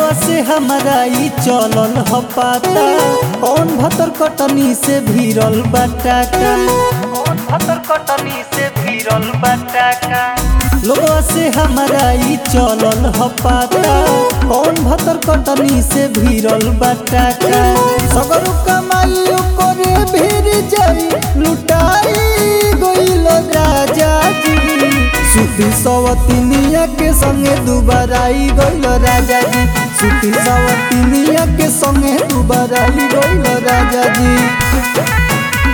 लोगवा से हमारा ई चलल ह पाता कौन भतर कटनी से भीरल बाटाका कौन भतर कटनी से भीरल बाटाका लोगवा से हमारा ई चलल ह पाता कौन भतर कटनी से भीरल बाटाका सगरो कमाई करे भीर जाई लुटाई गइल राजा जी सुती सवतिनिया के संगे दुबाराई गइल राजा जी सुती सवतिनिया के संगे दुबाराई गइल राजा जी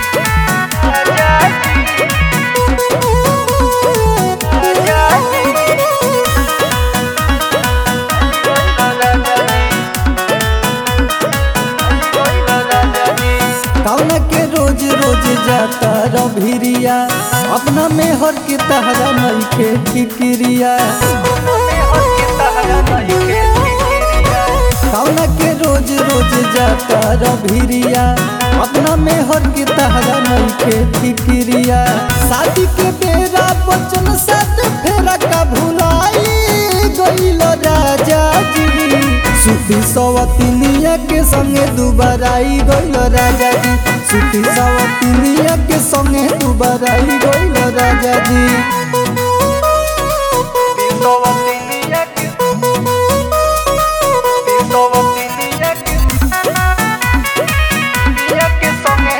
कौना के रोज रोज जाता रभिरिया अपना में हर के तहरा नहीं के फिक्रिया कौना के रोज रोज जाता रभिरिया अपना में हर के तहरा नहीं के फिक्रिया शादी के बेरा बचन साथ फेरा का भुलाई गइल राजा जी सुती सवतिनिया के संगे दुबाराई गइल राजा जी सुती सवतिनिया के संगे दुबाराई गइल राजा जी सवतिनिया के सवतिनिया के निया के संगे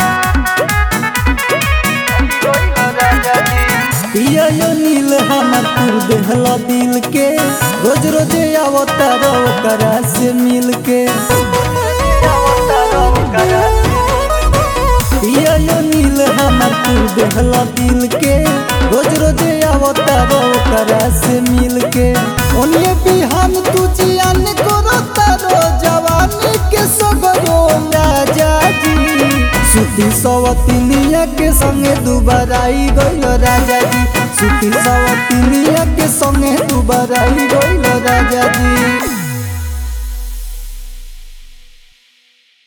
गइल राजा जी पिया यो नील हमर पुर देहला दिल के रोज रोज अवतार करा से मिल के पिया यो नील हमर पुर देहला दिल के रोज रोज अवतार करा से मिल के ओनिए बिहान तू जियान करो तारो जवानी के सगरो राजा जी सुती सवतिनिया के संगे दुबाराई गइल राजा जी सुती सवतिनिया के संगे दुबाराई गइल राजा जी